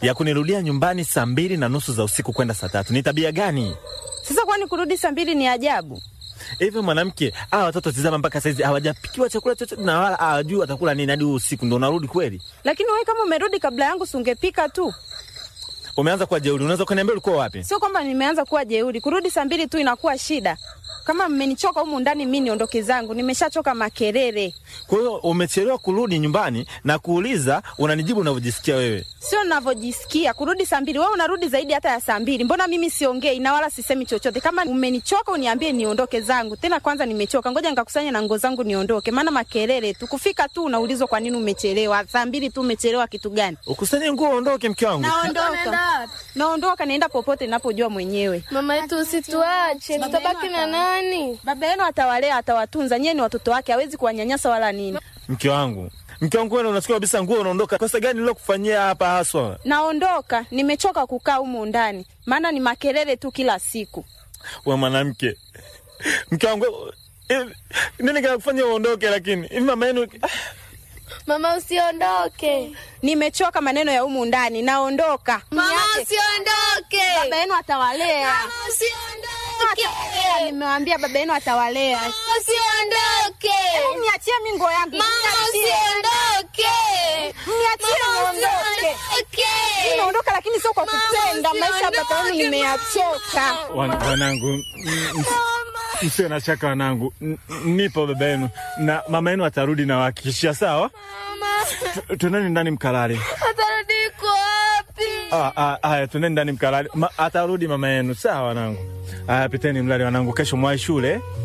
ya kunirudia nyumbani saa mbili na nusu za usiku kwenda saa tatu. Ni tabia gani Sasa kwani kurudi saa mbili ni ajabu? hivyo? Mwanamke, hawa watoto tizama, mpaka saizi hawajapikiwa chakula chochote na wala hawajui watakula nini hadi usiku, ndo unarudi kweli? Lakini wewe kama umerudi kabla yangu, si ungepika tu? Umeanza kuwa jeuri. Unaweza ukaniambia ulikuwa wapi? Sio kwamba nimeanza kuwa jeuri. Kurudi saa mbili tu inakuwa shida. Kama mmenichoka humu ndani, mi niondoke zangu. Nimeshachoka makelele, Kwa hiyo umechelewa kurudi nyumbani na kuuliza, unanijibu unavyojisikia wewe. sio navyojisikia. Kurudi saa mbili, wewe unarudi zaidi hata ya saa mbili. Mbona mimi siongei na wala sisemi chochote? Kama umenichoka uniambie niondoke zangu. Tena kwanza nimechoka, ngoja nikakusanya na nguo zangu niondoke, maana makelele tu. Kufika tu unaulizwa kwa nini umechelewa. Saa mbili tu umechelewa kitu gani? Ukusanye nguo uondoke, mke wangu. Naondoka, naondoka, naenda popote ninapojua mwenyewe. Mama yetu usituache, tutabaki na nani? Baba yenu atawalea, atawatunza. Nyie ni watoto wake, hawezi kuwanyanyasa wala nini. Mke wangu, mke wangu, wewe unasikia kabisa nguo unaondoka. Kosa gani nilokufanyia hapa haswa? Naondoka, nimechoka kukaa humu ndani, maana ni makelele tu kila siku. We mwanamke, mke wangu, eh, nini kinakufanya uondoke? Lakini hivi mama yenu Mama usiondoke, Nimechoka maneno ya humu ndani, naondoka. mama Niache. usiondoke, Baba yenu atawalea. mama usiondoke, Nimewambia baba yenu atawalea. mama usiondoke, Niachie mi nguo yangu, mama niachie. usiondoke, Niachie mama niondoke. usiondoke. Naondoka, lakini sio kwa kupenda. Maisha ya baba yenu nimeyachoka. Wan- wanangu, msio na shaka wanangu, N- nipo baba yenu na mama yenu atarudi na wahakikishia. Sawa, Tu- tuendeni ndani mkalale. Atarudi iko wapi? Ah, ah, Haya, tuendeni ndani mkalale. Ma, atarudi mama yenu. Sawa wanangu. Haya, piteni mlale wanangu, kesho mwai shule.